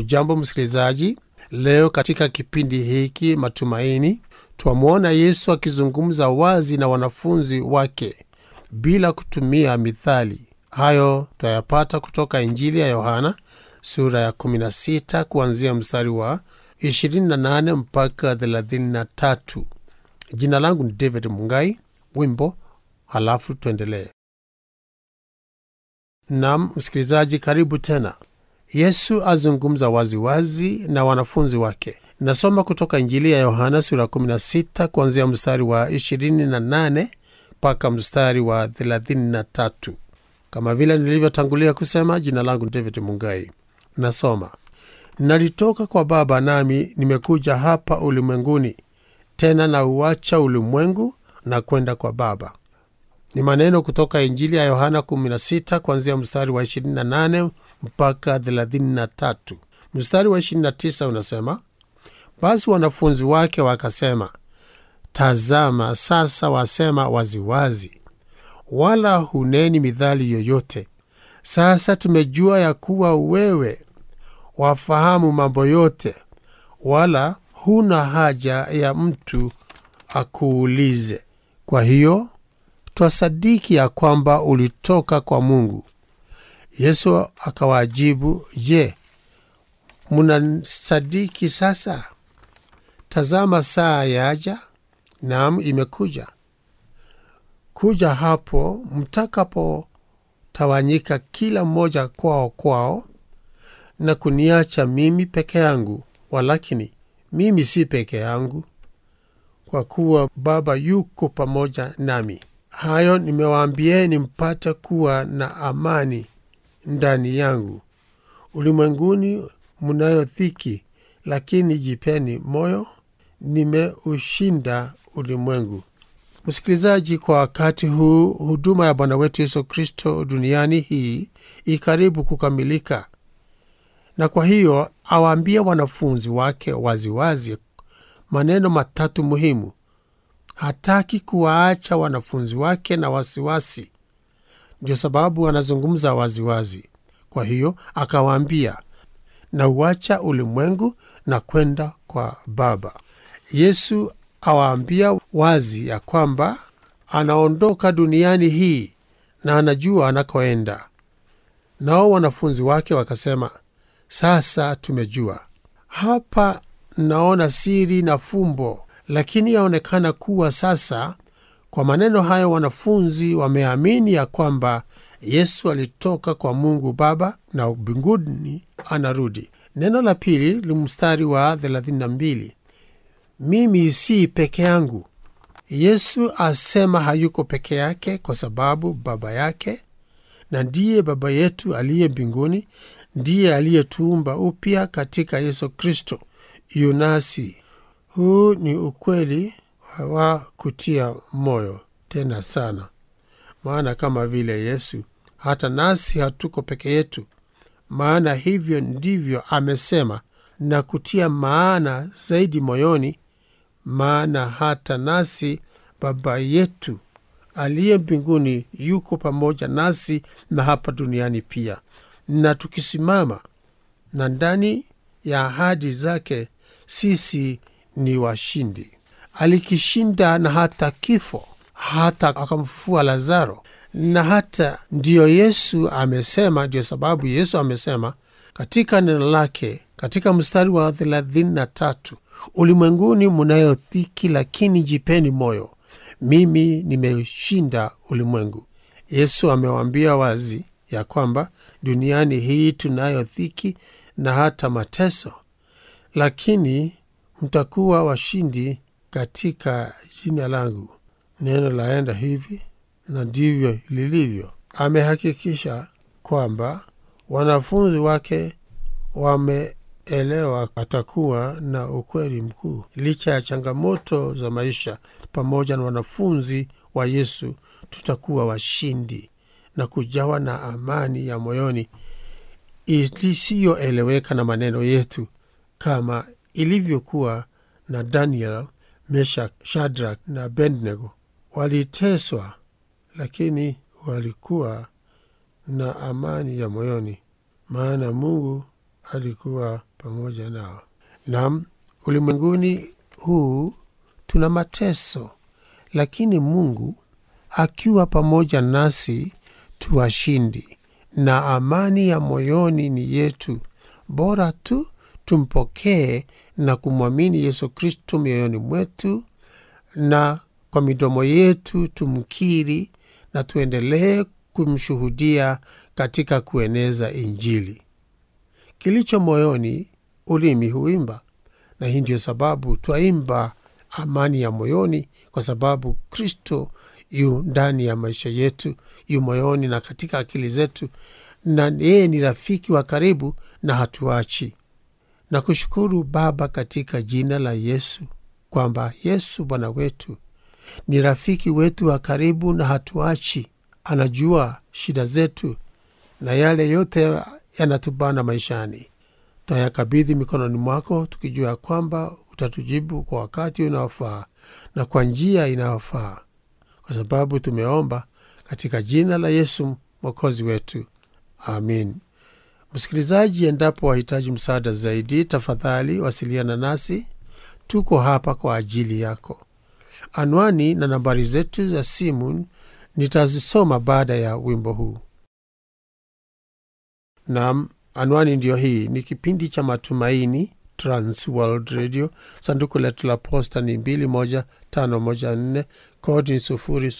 Hujambo msikilizaji, leo katika kipindi hiki Matumaini twamwona Yesu akizungumza wazi na wanafunzi wake bila kutumia mithali. Hayo twayapata kutoka Injili ya Yohana sura ya 16 kuanzia mstari wa 28 mpaka 33. Jina langu ni David Mungai. Wimbo halafu tuendelee. Nam msikilizaji, karibu tena. Yesu azungumza waziwazi wazi na wanafunzi wake. Nasoma kutoka Injili ya Yohana sura 16 kuanzia mstari wa 28 mpaka mstari wa 33. Kama vile nilivyotangulia kusema, jina langu ni David Mungai. Nasoma, nalitoka kwa Baba nami nimekuja hapa ulimwenguni, tena nauacha ulimwengu na kwenda kwa Baba. Ni maneno kutoka Injili ya Yohana 16 kuanzia mstari wa 28 mpaka 33. Mstari wa 29 unasema, basi wanafunzi wake wakasema, tazama, sasa wasema waziwazi, wala huneni midhali yoyote. Sasa tumejua ya kuwa wewe wafahamu mambo yote, wala huna haja ya mtu akuulize. Kwa hiyo twasadiki ya kwamba ulitoka kwa Mungu. Yesu akawajibu, Je, mnasadiki sasa? Tazama, saa yaja, naam, imekuja, kuja hapo mtakapotawanyika kila mmoja kwao kwao, na kuniacha mimi peke yangu. Walakini mimi si peke yangu, kwa kuwa Baba yuko pamoja nami. Hayo nimewaambieni mpate kuwa na amani ndani yangu. Ulimwenguni mnayo dhiki, lakini jipeni moyo, nimeushinda ulimwengu. Msikilizaji, kwa wakati huu huduma ya Bwana wetu Yesu Kristo duniani hii ikaribu kukamilika, na kwa hiyo awaambia wanafunzi wake waziwazi wazi maneno matatu muhimu. Hataki kuwaacha wanafunzi wake na wasiwasi, ndio sababu anazungumza waziwazi. Kwa hiyo akawaambia, na uacha ulimwengu na kwenda kwa Baba. Yesu awaambia wazi ya kwamba anaondoka duniani hii na anajua anakoenda. Nao wanafunzi wake wakasema, sasa tumejua. Hapa naona siri na fumbo lakini yaonekana kuwa sasa, kwa maneno hayo, wanafunzi wameamini ya kwamba Yesu alitoka kwa Mungu Baba na mbinguni anarudi. Neno la pili ni mstari wa 32, mimi si peke yangu. Yesu asema hayuko peke yake, kwa sababu Baba yake na ndiye Baba yetu aliye mbinguni, ndiye aliyetuumba upya katika Yesu Kristo yunasi huu ni ukweli wa kutia moyo tena sana, maana kama vile Yesu, hata nasi hatuko peke yetu, maana hivyo ndivyo amesema, na kutia maana zaidi moyoni, maana hata nasi Baba yetu aliye mbinguni yuko pamoja nasi na hapa duniani pia, na tukisimama na ndani ya ahadi zake sisi ni washindi. Alikishinda na hata kifo, hata akamfufua Lazaro, na hata ndiyo Yesu amesema. Ndiyo sababu Yesu amesema katika neno lake katika mstari wa 33, ulimwenguni munayo dhiki, lakini jipeni moyo, mimi nimeshinda ulimwengu. Yesu amewaambia wazi ya kwamba duniani hii tunayo dhiki na hata mateso, lakini mtakuwa washindi katika jina langu. Neno laenda hivi na ndivyo lilivyo. Amehakikisha kwamba wanafunzi wake wameelewa atakuwa na ukweli mkuu. Licha ya changamoto za maisha, pamoja na wanafunzi wa Yesu, tutakuwa washindi na kujawa na amani ya moyoni isiyoeleweka na maneno yetu kama ilivyokuwa na Daniel, Meshak, Shadrak na Abednego. Waliteswa, lakini walikuwa na amani ya moyoni, maana Mungu alikuwa pamoja nao. Naam, ulimwenguni huu tuna mateso, lakini Mungu akiwa pamoja nasi tuwashindi, na amani ya moyoni ni yetu. Bora tu tumpokee na kumwamini Yesu Kristo mioyoni mwetu, na kwa midomo yetu tumkiri, na tuendelee kumshuhudia katika kueneza Injili. Kilicho moyoni, ulimi huimba, na hii ndiyo sababu twaimba amani ya moyoni, kwa sababu Kristo yu ndani ya maisha yetu, yu moyoni na katika akili zetu, na yeye ni rafiki wa karibu na hatuachi. Na kushukuru Baba katika jina la Yesu kwamba Yesu Bwana wetu ni rafiki wetu wa karibu na hatuachi. Anajua shida zetu na yale yote yanatubana maishani. Twayakabidhi mikononi mwako tukijua kwamba utatujibu kwa wakati unaofaa na kwa njia inayofaa, kwa sababu tumeomba katika jina la Yesu mwokozi wetu, amin. Msikilizaji, endapo wahitaji msaada zaidi, tafadhali wasiliana nasi. Tuko hapa kwa ajili yako. Anwani na nambari zetu za simu nitazisoma baada ya wimbo huu. Naam, anwani ndiyo hii. Ni kipindi cha Matumaini, Trans World Radio. Sanduku letu la posta ni 21514 kodi ni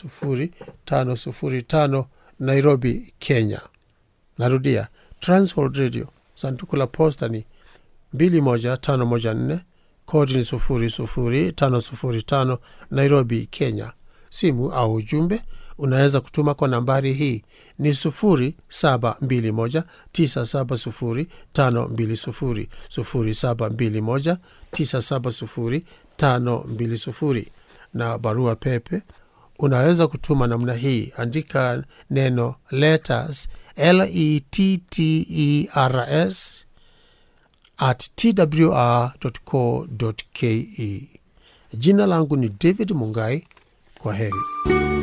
00505 Nairobi, Kenya. Narudia, Trans World Radio, sanduku la posta ni 21514 kodi ni 00505 Nairobi, Kenya. Simu au ujumbe unaweza kutuma kwa nambari hii ni 0721970520 0721970520 na barua pepe unaweza kutuma namna hii, andika neno letters letters at twr.co.ke. Jina langu ni David Mungai. Kwa heri.